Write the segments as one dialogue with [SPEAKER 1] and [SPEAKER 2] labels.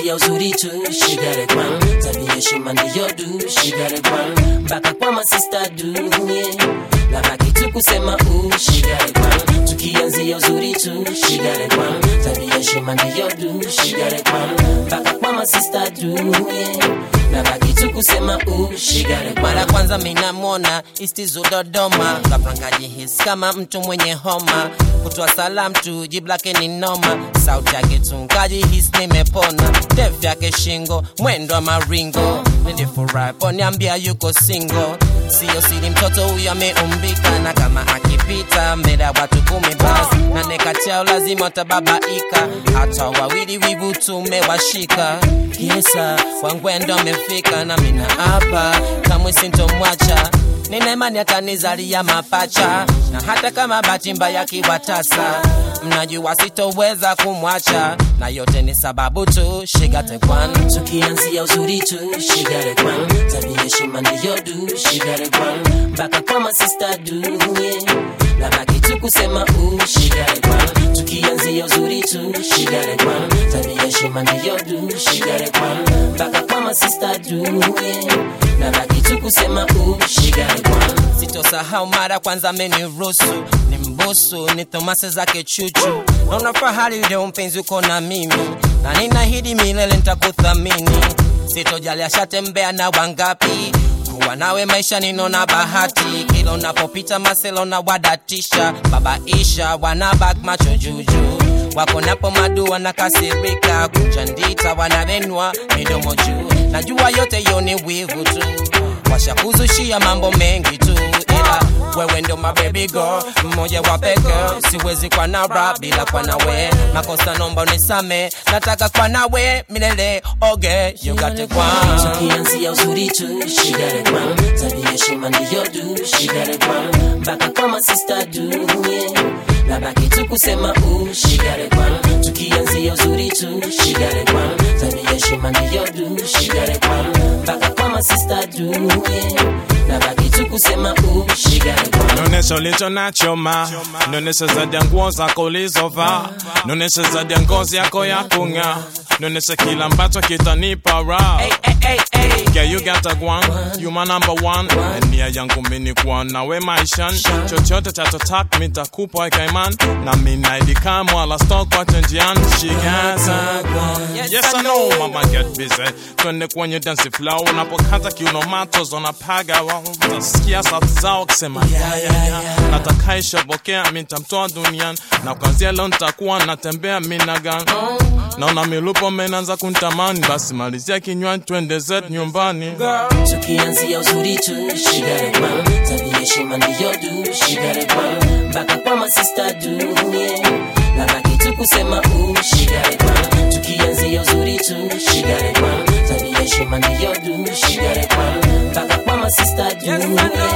[SPEAKER 1] tukianzia uzuri tu shigare kwan tabia heshima ndiyo du shigare kwan mpaka kwa masista du yeah. na baki tu kusema u shigare kwan tukianzia uzuri tu shigare kwan tabia heshima ndiyo du shigare kwan mpaka kwa masista du yeah. na baki tu kusema u shigare kwan
[SPEAKER 2] mara kwanza minamwona istizo dodoma kapangaji his kama mtu mwenye homa kutoa salam tu jibu lake ni noma sauti yake tungaji his nimepona def yake shingo mwendo wa maringo nilifurahi poniambia yuko singo siyo siri mtoto huyo ameumbika na kama akipita mbele ya watu kumi basi na nekachao lazima watababaika hata wawili wivu tumewashika kisa wangwendo amefika na mina hapa kamwe sintomwacha nina imani atanizalia mapacha na hata kama bahati mbaya kiwatasa mnajua sitoweza kumwacha na yote ni sababu tu shigate kwan
[SPEAKER 1] tukianzia uzuri tu shigare kwan tabia heshima ndiyo du shigare kwan mpaka kwa masista du yeah. na baki tu kusema u shigare kwan tukianzia uzuri tu shigare kwan tabia heshima ndiyo du shigare kwan mpaka kwa masista du yeah. na baki tu kusema u shigare kwan
[SPEAKER 2] sitosahau mara kwanza ameniruhusu ni mbusu ni thomase zake chuchu naona fahari leo mpenzi uko na mimi na ninahidi milele nitakuthamini sitojali ashatembea na wangapi kuwa nawe maisha ninona bahati kila unapopita maselo na wadatisha babaisha wanabak macho juju wako napo madu wanakasirika kuchandita wanavenwa midomo juu najua yote yo ni wivu tu washakuzushia mambo mengi tu ila wewe ndo mabebi girl mmoja wa peke siwezi kwa na rap bila kwa nawe makosa nomba unisame nataka kwa nawe milele oge you got it kwa
[SPEAKER 1] tukianzia uzuri tu shigare kwan tabia heshima ndiyo du shigare kwan mpaka kwa masista du yeah. na baki tu kusema u shigare kwan tukianzia uzuri tu shigare kwan tabia heshima ndiyo du shigare kwan mpaka kwa masista du yeah. na baki tu kusema u shigare kwan
[SPEAKER 3] Nonesha ulicho nacho ma Nonesha zaidi ya nguo zako ulizovaa Nonesha zaidi ya ngozi yako ya kung'aa Nonesha kila ambacho kitanipa raha
[SPEAKER 2] hey, hey, hey, hey.
[SPEAKER 3] Yeah, you got a one, you my number one And nia yangu mini kuwa nawe maishani Chochote chatotaka mitakupa ikaiman Na minaidi kama wala stock kwa njiani She got a one Yes I know mama get busy Twende kwenye dance flow Unapokata kiuno mato zonapaga wow. Utasikia sauti zao kisema yeah, yeah, yeah. Natakaisha bokea mitamtoa duniani Na kwanzia leo nitakuwa natembea minagan Naona milupo menanza kuntamani Basi malizia kinywa twende zetu nyumbani
[SPEAKER 1] tukianzia uzuri tu shigare kwan tabia heshima ndiyo du shigare kwan mpaka kwa masista du yeah. na baki tu kusema u shigare kwan tukianzia uzuri tu shigare kwan tabia heshima ndiyo du shigare kwan mpaka kwa masista du yeah.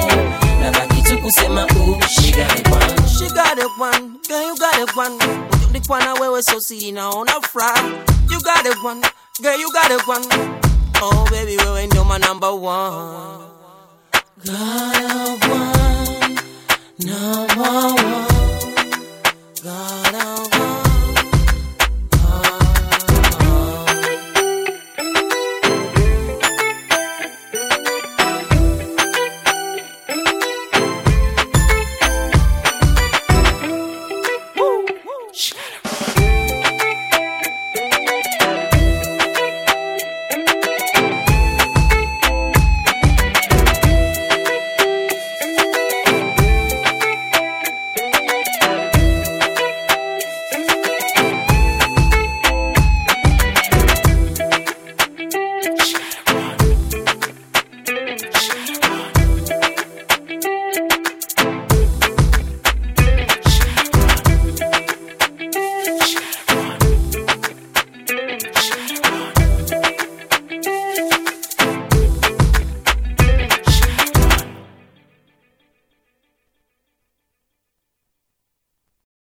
[SPEAKER 1] na baki tu kusema u shigare kwan
[SPEAKER 2] She got it one, girl you got it one Ulikuwa na wewe so siri naona fry You got it one, girl you got it one Oh baby wewe ndo my number one
[SPEAKER 1] Got a one, number one.
[SPEAKER 2] Got a